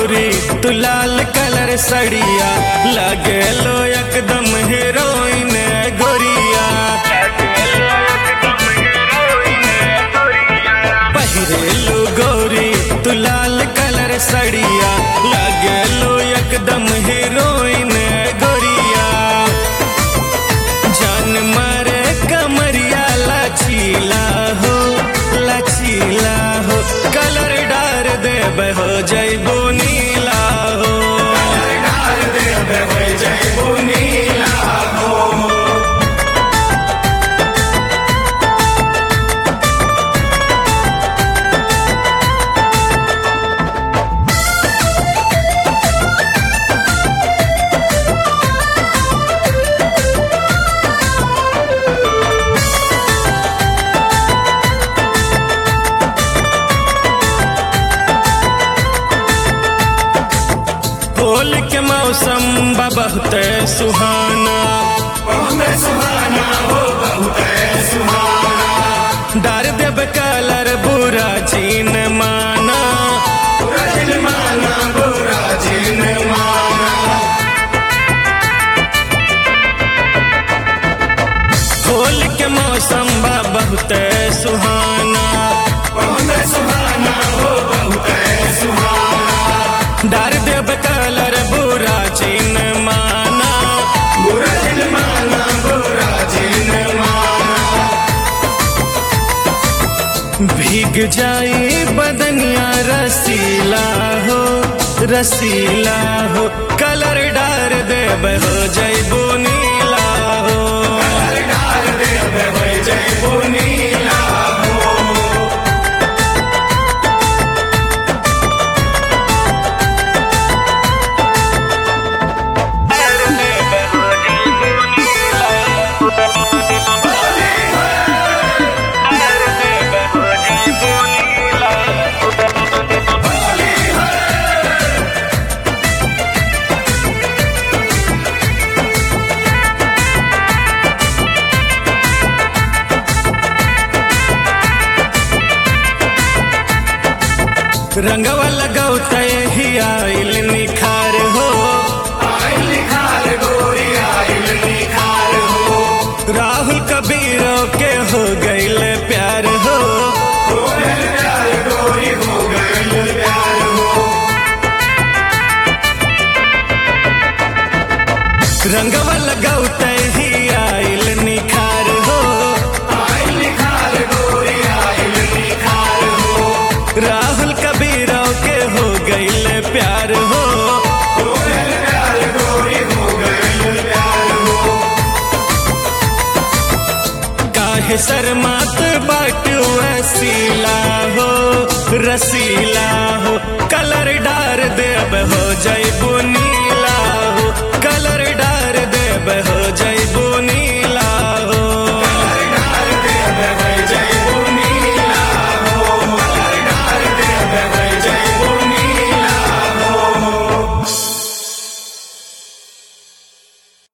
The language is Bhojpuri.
गौरी तू लाल कलर सड़िया लगे लो एकदम हीरोइन गोरिया पहिरेलू गौरी तू लाल कलर सड़िया लगे लो एकदम हीरोइन गोरिया जान मारे कमरिया लचीला हो लचीला हो कलर डार देब हो जैबो नीला हो होल के मौसम बा बहुत सुहाना डार देब कलर बुरा जीन माना होल के मौसम बा बहुत सुहाना डार देब कलर बुरा जीन माना भीग जाए बदनिया रसीला हो रसीला हो कलर डार देब हो जैबो नीला हो रंगवा लगौत ही आइल निखार हो राहुल कबीरों के हो गईल प्यार हो रंगवा लगौत ही आइल निखार हो राहुल कबीरों के हो गईल प्यार हो काहे शर्मात बाटू रसीला हो रसीला हो कलर डार देब हो जैबो नी